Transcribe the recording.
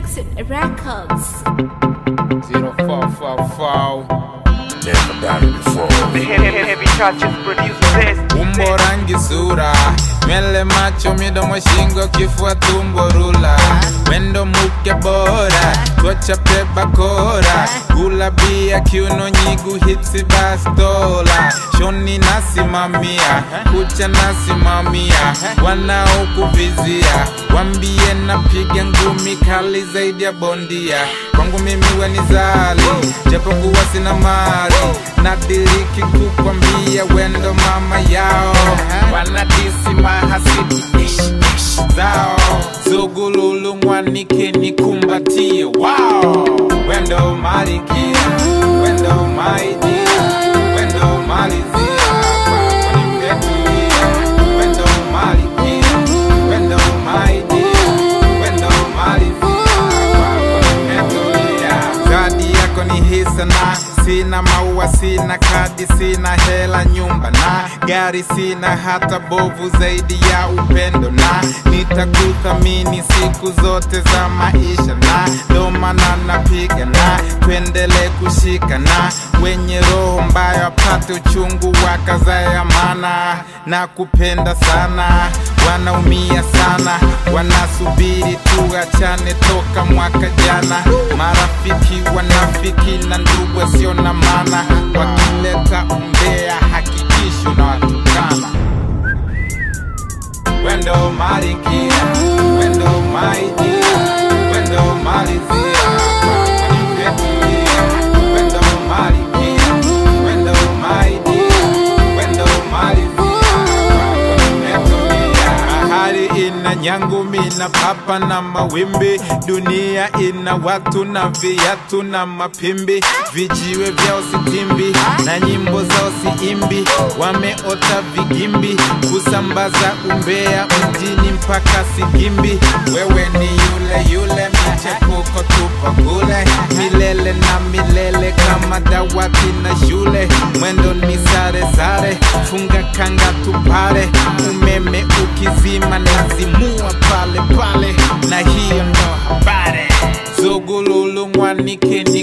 Exit Records. Zero four four four. Never done it before. The heavy, heavy touches produce this. Umbo rangi sura, nywele macho, midomo, shingo, kifua, tumbo, rula, wendo mke bora, twachape bakora, gula bia, kiuno, nyigu, hipsi, bastola, shoni nasimamia, kucha nasimamia, wanaokuvizia, wambie napiga ngumi kali zaidi ya bondia, kwangu mimi we ni zali, japokuwa sina mali, nadiriki kukwambia wendo mama yao, wanadisi mahasidi ish, ish, zao, zugululu mwanike nikumbatie, wow, wendo malikia, wendo maidia, wendo malizia, kwako nimetulia, wendo malikia, wendo maidia, wendo malizia, kwako nimetulia. Zawadi yako ni hisana, sina maua, sina kadi, sina hela, nyumba na gari, sina hata bovu zaidi ya upendo, na nitakuthamini siku zote za maisha, na ndo maana napiga na tuendelee kushikana, wenye roho mbaya wapate uchungu wa kaza ya mana, na kupenda sana wanaumia sana, wanasubiri tuachane toka mwaka jana. Marafiki wanafiki na ndugu wasio na maana, wakileta umbea hakikisho na watukana. Wendo malikia, wendo maidia, wendo malizia, kwako nimetulia. Wendo malikia, wendo maidia, wendo malizia, kwako nimetulia. Bahari ina nyangumi na papa na mawimbi, dunia ina watu na viatu na mapimbi, vijiwe vyao sitimbi na nyimbo zao siimbi, wameota vigimbi kusambaza umbea mjini mpaka Sigimbi. Wewe ni yule yule, michepuko tupo kule milele na milele, kama dawati na shule, mwendo ni sare sare, funga kanga tupale, umeme ukizima nazimua pale pale, na hiyo ndo habari. Zugululu mwanike